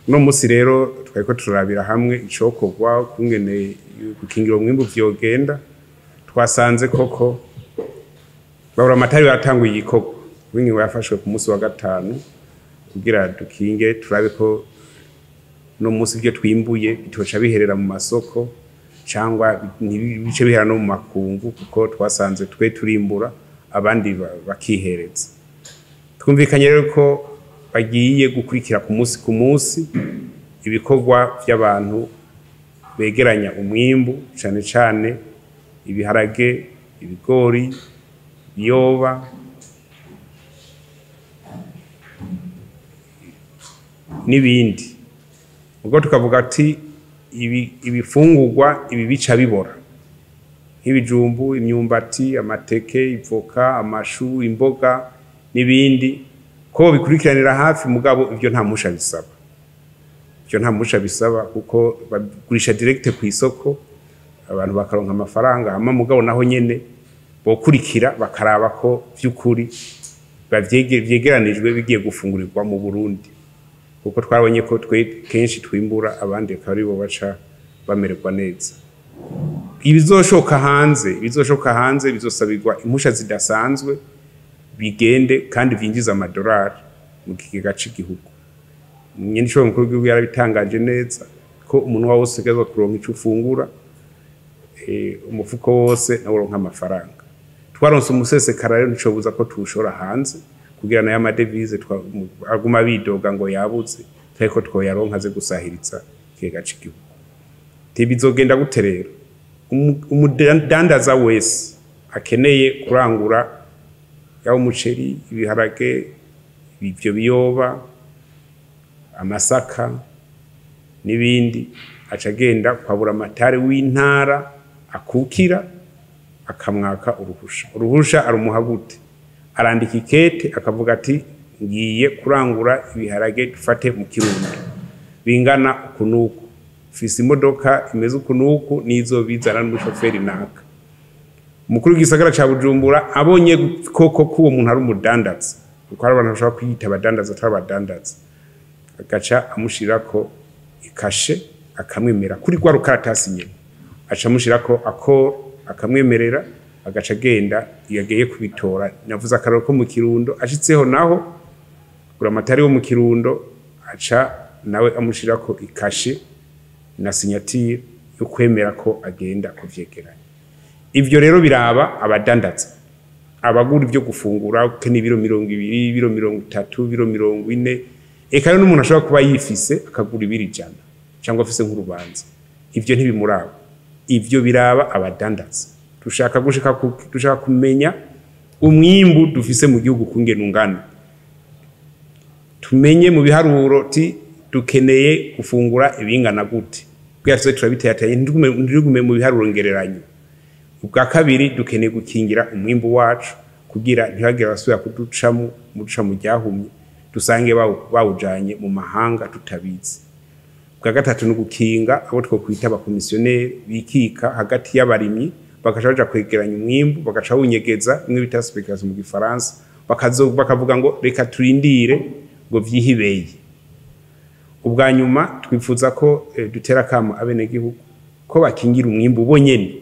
uno munsi rero twariko turarabira hamwe icokorwa kungene gukingira umwimbu vyogenda twasanze koko babura amatari baratanguye igikorwa w'ingingo yafashwe ku munsi wa gatanu kugira dukinge turabe ko no munsi ibyo twimbuye bitoca biherera mu masoko cyangwa ntibice bihera no mu makungu kuko twasanze twe turimbura abandi ba- bakihereza twumvikanye rero ko bagiye gukurikira ku munsi ku munsi ibikorwa by'abantu begeranya umwimbu cyane cyane ibiharage ibigori ibiyoba n'ibindi ubwo tukavuga ati ibi- ibifungurwa ibi bica bibora nk'ibijumbu imyumbati amateke ivoka amashu imboga n'ibindi ko bikurikiranira hafi mugabo ibyo nta musha bisaba ibyo nta musha bisaba kuko bagurisha direct ku isoko abantu bakaronka amafaranga hama mugabo naho nyene bokurikira bakaraba ko vy'ukuri bavyege- vyegeranijwe bigiye gufungurirwa mu Burundi kuko twabonye ko twe kenshi twimbura abandi akaba aribo baca bamererwa neza ibizoshoka hanze ibizoshoka hanze bizosabirwa impusha zidasanzwe bigende kandi vyinjiza amadolari mu kigega c'igihugu nyenishoboye mukuru w'igihugu yarabitangaje neza ko umuntu wose utegerezwa kuronka ico ufungura eh, umufuko wose nawe uronka amafaranga twaronse umusesekara rero nticobuza ko tuwushora hanze kugira nayo amadevize twa- mu- aguma bidoga ngo yabuze ariko twoyaronka aze gusahiriza ikigega c'igihugu ntibizogenda gute rero Umu- umudandaza wese akeneye kurangura yaba umuceri ibiharage ibyo biyoba amasaka n'ibindi aca agenda kwa buramatari w'intara akukira akamwaka uruhusha uruhusha arumuha gute arandika ikete akavuga ati ngiye kurangura ibiharage dufate mu kirundo bingana uku n'uku mfise imodoka imeze uku n'uku nizo bizana n'umushoferi naka umukuru w'igisagara ca bujumbura abonye koko ko uwo muntu ari umudandaza kuko hari abantu bashobora kwiyita abadandaza atari abadandaza agaca amushirako ikashe akamwemera kuri rwa rukaratasi nyene aca amushirako akoro akamwemerera agaca agenda iyo agiye kubitora navuze akararo ko mu kirundo ashitseho naho buramatari wo mu kirundo aca nawe amushirako ikashe na sinyatire yo kwemera ko agenda kuvyegeranya ivyo rero biraba abadandaza abagura ibyo gufungura ukeneye ibiro mirongo ibiri ibiro mirongo itatu ibiro mirongo ine eka rero n'umuntu ashobora kuba yifise akagura ibiro ijana cyangwa afise nk'urubanza ivyo ntibimuraba ivyo biraba abadandaza dushaka gushika ku- dushaka kumenya umwimbu dufise mu gihugu kungena ungana tumenye mu biharuro ti dukeneye gufungura ibingana gute kugira tuze turabiteyateye ntitugume ntitugume mu biharuro ngereranyo ubwa kabiri dukeneye gukingira umwimbu wacu kugira ntihagire abasubira kuducamo muduca mu ryahumye dusange bawu- bawujanye mu mahanga tutabizi ubwa gatatu ni ugukinga abo twokwita abakomisiyoneri bikika hagati y'abarimyi bagaca baja kwegeranya umwimbu bagaca bawunyegeza bimwe bita speculation mu gifaransa bakazo bakavuga ngo reka turindire ngo vyihibeye ubwa nyuma twifuza ko eh, dutera kamo abenegihugu ko bakingira umwimbu bo nyene